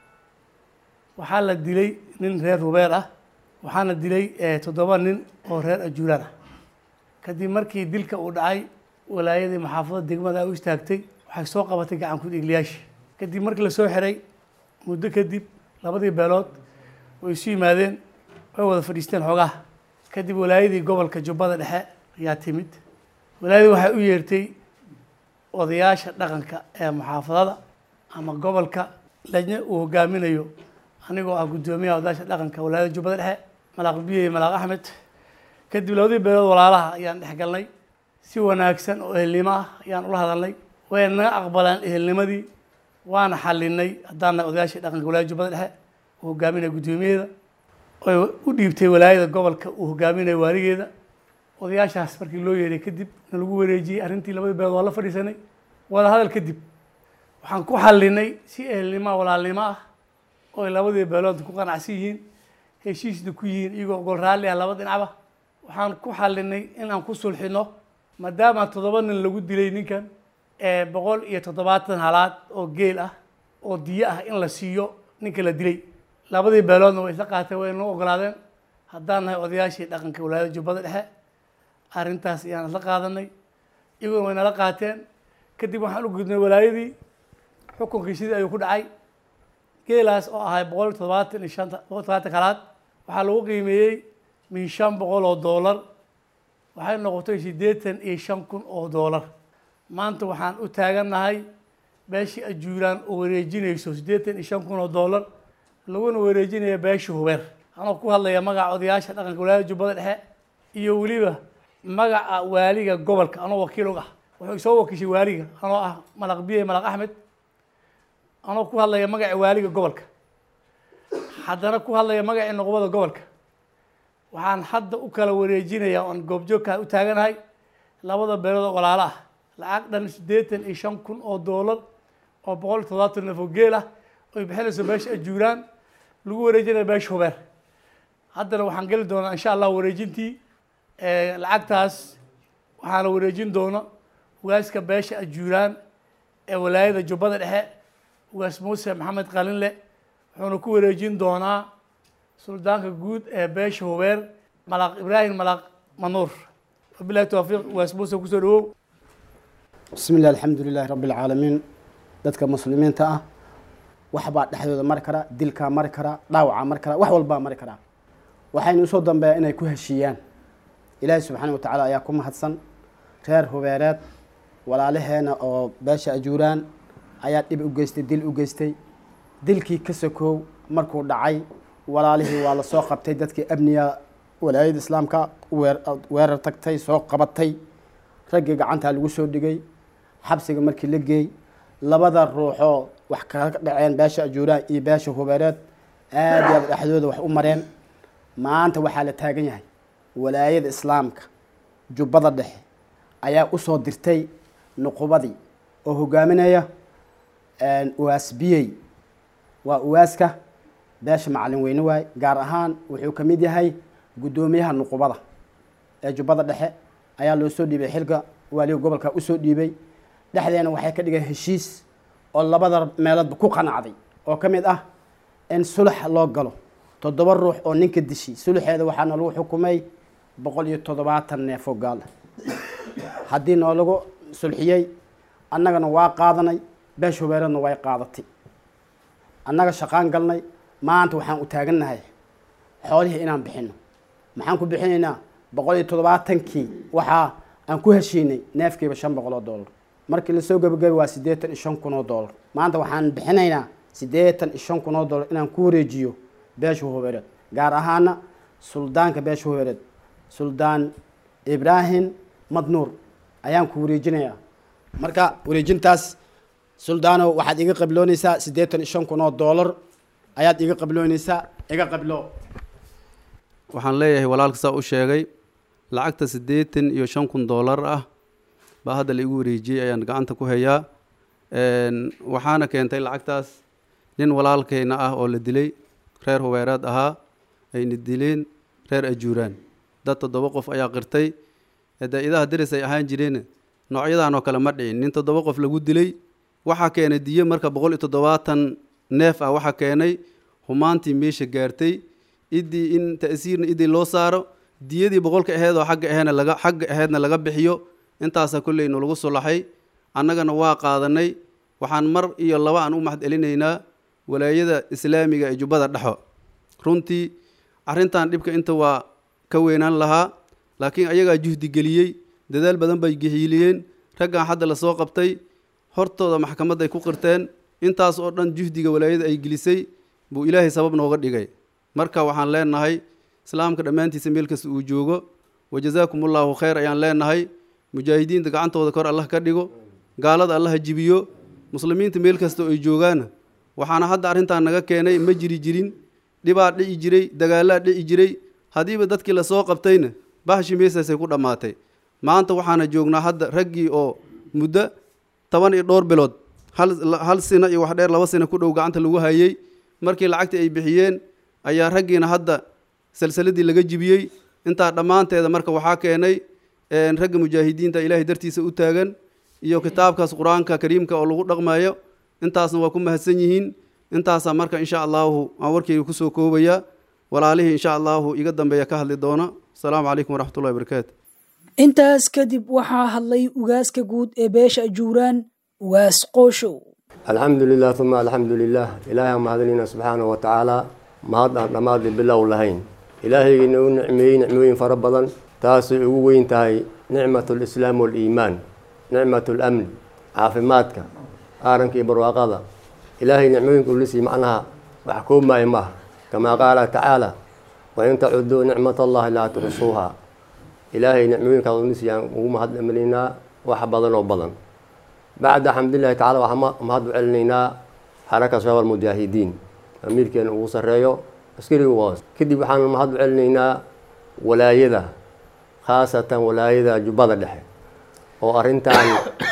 waxaa la dilay nin reer hubeer ah waxaana dilay toddoba nin oo reer ajuuraan ah kadib markii dilka uu dhacay walaayadii maxaafadda degmada ay u istaagtay waxay soo qabatay gacan ku dhigliyaashii kadib markii lasoo xiray muddo kadib labadii beelood way isu yimaadeen way wada fadhiisteen xoogaha kadib walaayadii gobolka jubbada dhexe ayaa timid walaayadii waxay u yeertay odayaasha dhaqanka ee muxaafadada ama gobolka lajne uu hogaaminayo anigoo ah guddoomiyaha odayaasha dhaqanka walaayada jubbada dhexe malaaq biye malaaq axmed kadib labadii beelood walaalaha ayaan dhex galnay si wanaagsan oo ehelnimo ah ayaan ula hadalnay wayna naga aqbaleen ehelnimadii waana xalinay haddaan nahay odayaashii dhaqanka walaayada jubbada dhexe uu hogaaminaya guddoomiyaheeda oy u dhiibtay walaayada gobolka uu hogaaminaya waaligeeda odayaashaas markii loo yeeray kadib na lagu wareejiyey arrintii labadii beelood waa la fadhiisanay wada hadal kadib waxaan ku xalinay si ehelnimo walaalnimo ah oo ay labadii beelood ku qanacsan yihiin heshiisna ku yihiin iyagoo gol raalli ah laba dhinacba waxaan ku xalinay in aan ku sulxino maadaama toddoba nin lagu dilay ninkan ee boqol iyo toddobaatan halaad oo geel ah oo diyo ah in la siiyo ninka la dilay labadii beeloodna way isla qaateen way noo ogolaadeen haddaan nahay odayaashii dhaqanka walaayada jubbada dhexe arrintaas ayaan isla qaadanay iyaguna way nala qaateen kadib waxaan u gudnay walaayadii xukunkii sidii ayuu ku dhacay geelaas oo ahay boqol iyo toddobaatan iyo shanta boqol iyo toddobaatan halaad waxaa lagu qiimeeyey min shan boqol oo doolar waxay noqotay siddeetan iyo shan kun oo doolar maanta waxaan u taagannahay beeshii ajuuraan oo wareejinayso siddeetan iyo shan kun oo doolar laguna wareejinaya beesha hubeer anoo ku hadlaya magaca odayaasha dhaqanka walaayada jubbada dhexe iyo weliba magaca waaliga gobolka anoo wakiil og ah wuxuu soo wakiishay waaliga anoo ah malaq biye malaq axmed anoo ku hadlaya magaca waaliga gobolka haddana ku hadlaya magacii noqobada gobolka waxaan hadda u kala wareejinaya oan goobjoogkaa u taaganahay labada beelood oo walaalo ah lacag dhan siddeetan iyo shan kun oo doolar oo boqol iyo toddobaatan neef oo geel ah oy bixinayso beesha ajuuraan lagu wareejinaya beesha hubeer haddana waxaan geli doonaa insha allah wareejintii lacagtaas waxaana wareejin doona ugaaska beesha ajuuraan ee walaayada jubbada dhexe ugaas muuse maxamed qalinle wuxuuna ku wareejin doonaa suldaanka guud ee beesha hubeer malaaq ibraahim malaaq manuur wabilahi towfiiq ugaas muuse kusoo dhawow bismi illah alxamdu lilahi rabbi alcaalamiin dadka muslimiinta ah waxbaa dhexdooda mari kara dilkaa mari kara dhaawacaa mari kara wax walbaa mari karaa waxaynu usoo dambeeya inay ku heshiiyaan ilaahi subxaana wa tacaala ayaa ku mahadsan reer hubeereed walaalaheena oo beesha ajuuraan ayaa dhib u geystay dil u geystay dilkii ka sokoow markuu dhacay walaalihii waa lasoo qabtay dadkii amniga walaayada islaamka weerar tagtay soo qabatay raggii gacantaa lagu soo dhigay xabsiga markii la geey labada ruuxoo wax kaga dhaceen beesha ajuuraan iyo beesha hubeereed aad iyo aad dhexdooda wax u mareen maanta waxaa la taagan yahay walaayada islaamka jubbada dhexe ayaa usoo dirtay nuqubadii oo hogaaminaya uwaas biyey waa uwaaska beesha macalin weyne waay gaar ahaan wuxuu ka mid yahay guddoomiyaha nuqubada ee jubbada dhexe ayaa loo soo dhiibay xilka waaliga gobolka usoo dhiibay dhexdeena waxay ka dhigeen heshiis oo labada meeloodba ku qanacday oo ka mid ah in sulax loo galo toddoba ruux oo ninka dishi sulaxeeda waxaana lagu xukumay boqol iyo toddobaatan neefoo gaal haddii noolagu sulxiyey annagana waa qaadanay beesha hubeeradna way qaadatay annaga shaqaan galnay maanta waxaan u taagannahay xoolihii inaan bixino maxaan ku bixinaynaa boqol iyo toddobaatankii waxaa aan ku heshiinay neefkiiba shan boqol oo dollar markii lasoo gabagabay waa siddeetan iyo shan kun oo dollar maanta waxaan bixinaynaa siddeetan iyo shan kun oo dollar inaan ku wareejiyo beesha hubeereed gaar ahaana suldaanka beesha hubeereed suldaan ibraahim madnuur ayaan ku wareejinayaa marka wareejintaas suldaano waxaad iga qabloonaysaa siddeetan iyo shan kun oo dollar ayaad iga qabloonaysaa iga qablo waxaan leeyahay walaalka saa u sheegay lacagta siddeetan iyo shan kun dollar ah baa hadda la igu wareejiyey ayaan gacanta ku hayaa waxaana keentay lacagtaas nin walaalkayna ah oo la dilay reer hubeeraad ahaa ayna dileen reer ajuuraan dad toddoba qof ayaa qirtay dee idaha deris ay ahaan jireen noocyadan oo kale ma dhicin nin toddoba qof lagu dilay waxaa keenay diyo marka boqol iyo toddobaatan neef ah waxaa keenay humaantii meesha gaartay idii in ta'siirna idii loo saaro diyadii boqolka aheed oo xagga aheedna laga xagga aheedna laga bixiyo intaasaa kolley nalagu sulaxay annagana waa qaadanay waxaan mar iyo laba aan u mahad celinaynaa walaayada islaamiga ee jubbada dhexo runtii arrintan dhibka inta waa ka weynaan lahaa laakiin ayagaa juhdi geliyey dadaal badan bay gehiiliyeen raggan hadda lasoo qabtay hortooda maxkamadday ku qirteen intaas oo dhan juhdiga walaayada ay gelisay buu ilaahay sabab nooga dhigay marka waxaan leenahay islaamka dhammaantiisa meel kasta uu joogo wajazaakum ullaahu khayr ayaan leenahay mujaahidiinta gacantooda kor allah ka dhigo gaalada allaha jibiyo muslimiinta meel kasta oo ay joogaana waxaana hadda arrintan naga keenay ma jiri jirin dhibaa dhici jiray dagaalaa dhici jiray haddiiba dadkii lasoo qabtayna bahashi meesaasay ku dhammaatay maanta waxaana joognaa hadda raggii oo muddo toban iyo dhowr bilood hal hal sino iyo wax dheer laba sino ku dhow gacanta lagu hayey markii lacagtii ay bixiyeen ayaa raggiina hadda salsaladii laga jibiyey intaa dhammaanteeda marka waxaa keenay ragga mujaahidiinta ilaahay dartiisa u taagan iyo kitaabkaas qur-aanka kariimka oo lagu dhaqmayo intaasna waa ku mahadsan yihiin intaasaa marka insha allahu aan warkeyga kusoo koobaya walaalihii insha allahu iga dambeeya ka hadli doona asalaamu calaykum waraxmatullahi wabarakaatu intaas kadib waxaa hadlay ugaaska guud ee beesha ajuuraan ugaas qooshow alxamdu lilah uma alxamdu lilah ilaahay aan mahadinayna subxaanahu wa tacaala mahad aan dhammaadli bilow lahayn ilaahaygiina u nicmeeyey nicmooyin fara badan taasay ugu weyn tahay nicmat lislaam waliimaan nicmat lamni caafimaadka aaranka iyo barwaaqada ilaahay nicmooyinka ulisii macnaha wax koobmaayo maaha kamaa qaala tacaala wain tacuduu nicmat allahi laa tuxsuuha ilaahay nicmooyinkaas ulisii aan ugu mahadcelinaynaa wax badan oo badan bacda xamdulillahi tacala waxaan mahad u celinaynaa xaraka shabaab almujaahidiin amiirkeena ugu sarreeyo askariga hoos kadib waxaan mahad u celinaynaa walaayada khaasatan walaayada jubbada dhexe oo arrintan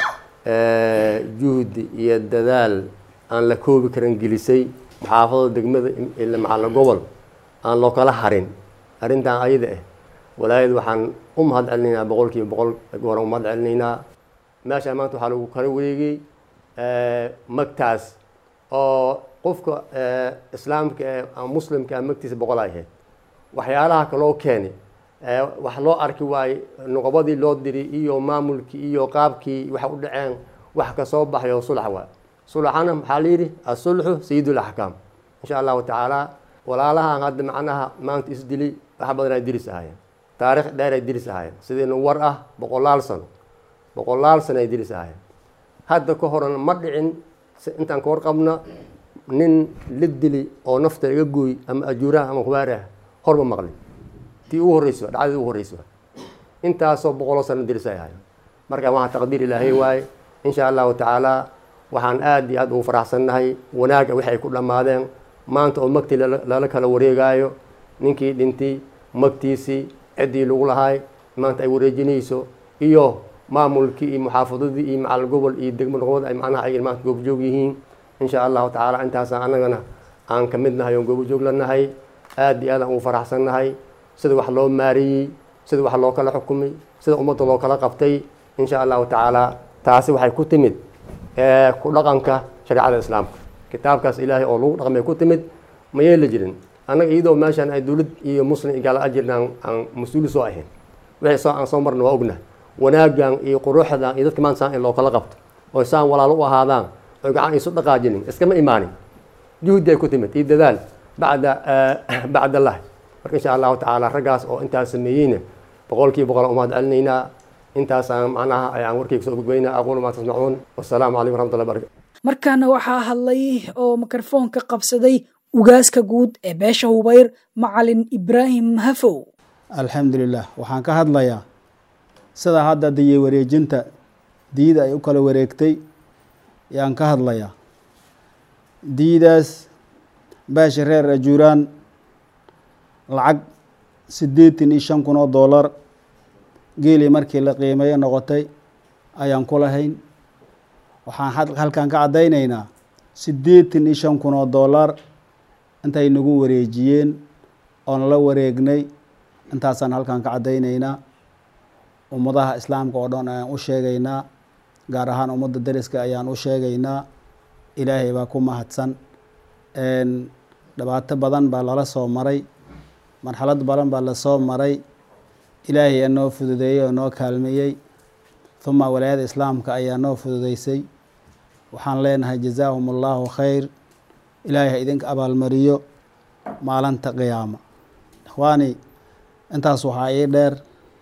juhdi iyo dadaal aan la koobi karin gelisay maxaafada degmada macalla gobol aan loo kala harin arrintan ayada ah walaayada waxaan u mahad celinaynaa boqolkiiba boqol goran u mahad celinaynaa meesha maanta waxaa lagu kala wareegay magtaas oo qofka islaamka ee muslimka magtiisa boqol ay ahayd waxyaalaha kaloo keenay wax loo arki waaye nuqobadii loo diri iyo maamulkii iyo qaabkii waxa u dhaceen wax ka soo baxay oo sulax waay sulaxana maxaa la yidhi asulxu sayidul axkaam insha allahu tacaala walaalahan hadda macnaha maanta isdili wax badan ay diris ahaayeen taarikh dheer ay diris ahaayeen sidiina war ah boqolaal sano boqolaal sano ay diris ahaayeen hadda ka horan ma dhicin intaan ka warqabna nin la dili oo nafta iga gooy ama ajuuraha ama hubaari ah horma maqlin tii ugu horreysa dhacdadii ugu horreysa intaasoo boqoloo sano diris ay ahaayeen marka waxaa taqdiir ilaahay waaye insha allahu tacaala waxaan aad iyo aad ugu faraxsannahay wanaagga wixi ay ku dhammaadeen maanta oo magtii lala kala wareegaayo ninkii dhintay magtiisii ciddii lagu lahaay maanta ay wareejinayso iyo maamulkii iyo muxaafadadii iyo macal gobol iyo degmo noqood ay macnaha ay maanta goobjoog yihiin insha allahu tacaala intaasaan annagana aan ka mid nahay oon goobjoog la nahay aad iyo aad aan ugu faraxsan nahay sida wax loo maareeyey sida wax loo kala xukumay sida ummadda loo kala qabtay insha allahu tacaala taasi waxay ku timid ku dhaqanka shareecada islaamka kitaabkaas ilaahay oo lagu dhaqmay ku timid ma yeeli jirin annaga iyadoo meeshaan ay dowlad iyo muslim iyo gaala ajirna aan mas-uuli soo ahayn wixii soo aan soo marna waa ogna wanaagan iyo quruxdan iyo dadka maanta saan in loo kala qabto oo saan walaalo u ahaadaan oo gacan isu dhaqaajinin iskama imaanin juhdi ay ku timid iyo dadaal bacda bacd allah marka insha allahu tacaala raggaas oo intaas sameeyeyna boqolkiiba boqol umahad celinaynaa intaasaan macnaha ayaan warkayga soo gudbaynaa aquulu maa tasmacuun wasalaamu calaykum waraxmatullahi barakatu markaana waxaa hadlay oo mikrofoonka qabsaday ugaaska guud ee beesha hubayr macalin ibraahim hafow alxamdulilah waxaan ka hadlayaa sida hadda diye wareejinta diida ay u kala wareegtay ayaan ka hadlayaa diidaas beesha reer ajuuraan lacag siddeetan iyo shan kun oo doolar geelii markii la qiimeeyo noqotay ayaan ku lahayn waxaan halkan ka caddaynaynaa siddeetan iyo shan kun oo doolar intay nagu wareejiyeen oon la wareegnay intaasaan halkan ka caddaynaynaa ummadaha islaamka oo dhan ayaan u sheegaynaa gaar ahaan ummadda deriska ayaan u sheegaynaa ilaahay baa ku mahadsan dhibaato badan baa lala soo maray marxalad badan baa lasoo maray ilaahay aa noo fududeeyey oo noo kaalmeeyey huma walaayada islaamka ayaa noo fududeysay waxaan leenahay jazaahum allahu khayr ilaahay ha idinka abaalmariyo maalinta qiyaama ikhwaani intaas waxaa ii dheer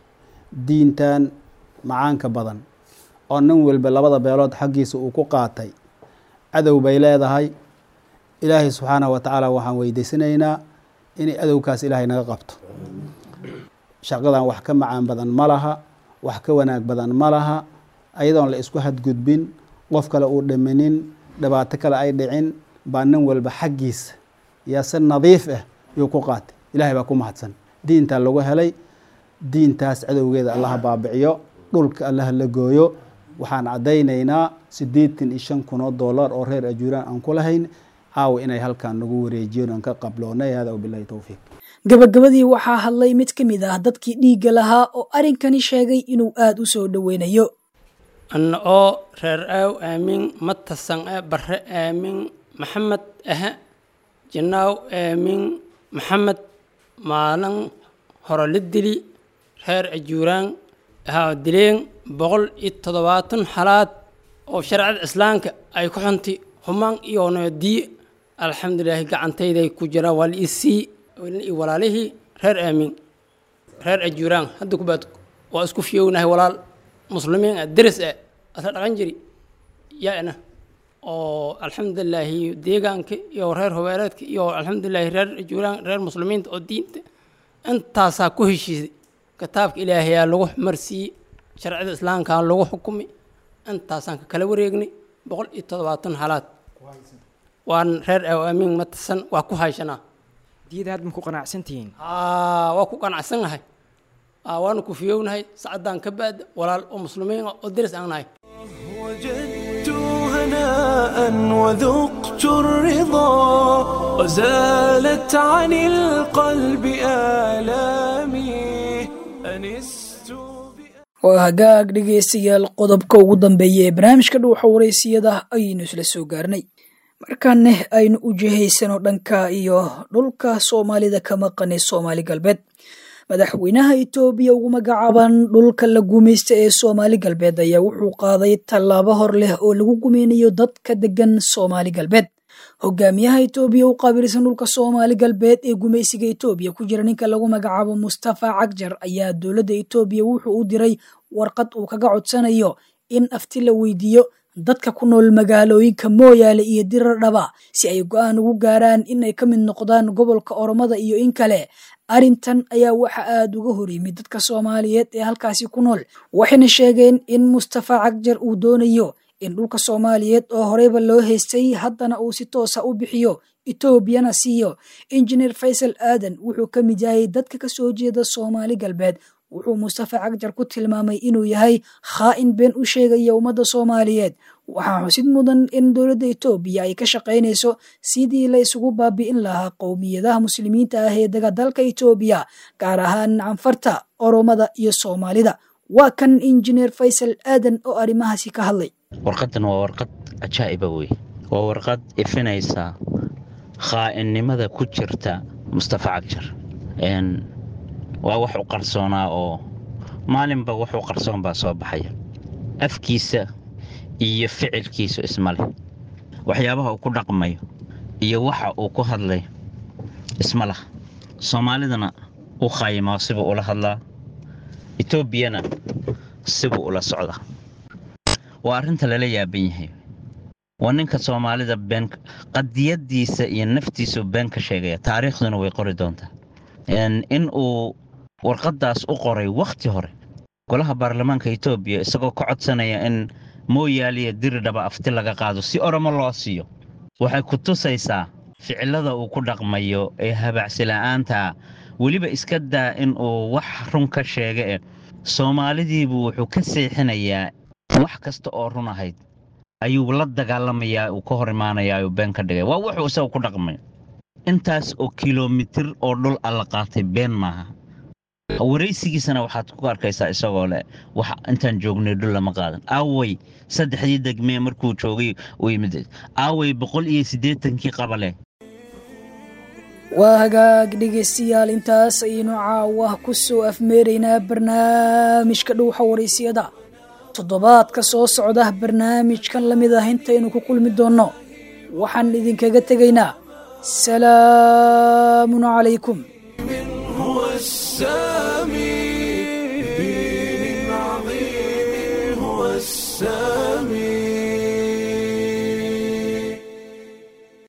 diintan macaanka badan oo nin walba labada beelood xaggiisa uu ku qaatay cadow bay leedahay ilaahay subxaanahu wa tacaala waxaan weydiisanaynaa inay adowkaas ilaahay naga qabto shaqadan wax ka macaan badan ma laha wax ka wanaag badan ma laha ayadoon la isku hadgudbin qof kale uu dhiminin dhibaato kale ay dhicin baa nin walba xaggiisa yaa si nadiif ah yuu ku qaatay ilaahay baa ku mahadsan diintaa lagu helay diintaas cadowgeeda allaha baabiciyo dhulka allaha la gooyo waxaan caddaynaynaa siddeetan iyo shan kun oo dollar oo reer ajuuraan aan ku lahayn caawa inay halkan nagu wareejiyeen oon ka qabloonay hada wabilahi towfiiq gabagabadii waxaa hadlay mid ka mid ah dadkii dhiigga lahaa oo arrinkani sheegay inuu aada u soo dhoweynayo anna oo reer aaw aamin matasan e barre aamin maxamed ahe jinaaw aamin maxamed maalin hore la dili reer ajuuraan ahaa dileen boqol iyo toddobaatan xalaad oo sharcada islaamka ay ku xuntay humaan iyo noodiye alxamdulilaahi gacantayday ku jiraan waa la isii iyo walaalihii reer aamin reer ajuuraan hadda kubaad waa isku fiyownahay walaal muslimiin ah deris ah asla dhaqan jiri yaana oo alxamdulilaahi deegaanka iyo reer hobeeleedka iyo alxamdulilaahi reer ajuuraan reer muslimiinta oo diinta intaasaa ku heshiisay kitaabka ilaahayaa lagu marsiiyey sharcida islaamkaa lagu xukumay intaasaan ka kala wareegnay boqol iyo toddobaatan halaad waan reer aamin matasan waa ku hayshanaa diyada had ma ku qanacsantihiin waa ku qanacsannahay waanu ku fiyownahay sacaddaan ka baada walaal oo muslimiin ah oo deris aan nahay وجدت هناء وذقت الرضا وزالت عن القلب آلامي أنست waa hagaag dhegaystayaal qodobka ugu dambeeya ee barnaamijka dhuuxa waraysiyada ayaynu isla soo gaarnay markaaneh aynu u jihaysano dhanka iyo dhulka soomaalida ka maqan ee soomaali galbeed madaxweynaha etoobiya ugu magacaaban dhulka la gumaysta ee soomaali galbeed ayaa wuxuu qaaday tallaabo hor leh oo lagu gumeynayo dadka degan soomaali galbeed hogaamiyaha etoobiya u qaabilsan dhulka soomaali galbeed ee gumaysiga etoobiya ku jira ninka lagu magacaabo mustafa cagjar ayaa dowladda etoobiya wuxuu u diray warqad uu kaga codsanayo in afti la weydiiyo dadka ku nool magaalooyinka mooyaale iyo diradhaba si ay go-aan ugu gaaraan in ay ka mid noqdaan gobolka oromada iyo in kale arrintan ayaa waxa aada uga hor yimid dadka soomaaliyeed ee halkaasi ku nool waxayna sheegeen in mustafa cagjar uu doonayo in dhulka soomaaliyeed oo horeyba loo haystay haddana uu si toosa u bixiyo etoobiyana siiyo injineer faysal aadan wuxuu ka mid yahay dadka kasoo jeeda soomaali galbeed wuxuu mustafa cagjar ku tilmaamay inuu yahay khaa'in been u sheegaya ummadda soomaaliyeed waxaa xusid mudan in dowladda etoobiya ay ka shaqaynayso sidii la isugu baabi'in lahaa qowmiyadaha muslimiinta ah ee dega dalka etoobiya gaar ahaan canfarta oromada iyo soomaalida waa kan injineer faysal aadan oo arrimahaasi ka hadlay warqaddan waa warqad cajaa'iba wey waa warqad ifinaysa khaa'inimada ku jirta mustafa cagjar waa wax u qarsoonaa oo maalinba wax u qarsoon baa soo baxaya afkiisa iyo ficilkiisu isma leh waxyaabaha uu ku dhaqmayo iyo waxa uu ku hadlayo isma lah soomaalidana u khaayimaa sibuu ula hadlaa etoobiyana sibuu ula socdaa waa arrinta lala yaaban yahay waa ninka soomaalida been qadiyadiisa iyo naftiisu been ka sheegaya taariikhduna way qori doontaa in uu warqaddaas u qoray wakhti hore golaha baarlamaanka etoobiya isagoo ka codsanaya in mooyaaliya diridhaba afti laga qaado si oromo loo siiyo waxay ku tusaysaa ficilada uu ku dhaqmayo ee habacsila'aanta weliba iska daa in uu wax run ka sheega eh soomaalidiibuu wuxuu ka seexinayaa wax kasta oo run ahayd ayuu la dagaalamayaa uu ka hor imaanayaa uu been ka dhigay waa wuxuu isaga ku dhaqmay intaas oo kilomitir oo dhul alla qaatay been maaha waraysigiisana waxaad ku arkaysaa isagoo leh wax intaan joognay dhul lama qaadan aaway saddexdii degmee markuu joogay uu yimid aaway boqol iyo siddeetankii qabale waa hagaag dhegaystayaal intaas ayaynu caawa ku soo afmeeraynaa barnaamijka dhowxa waraysiyada toddobaadka soo socda barnaamijkan la mid ah intaynu ku kulmi doonno waxaan idinkaga tegaynaa salaamun calaykum هو السامي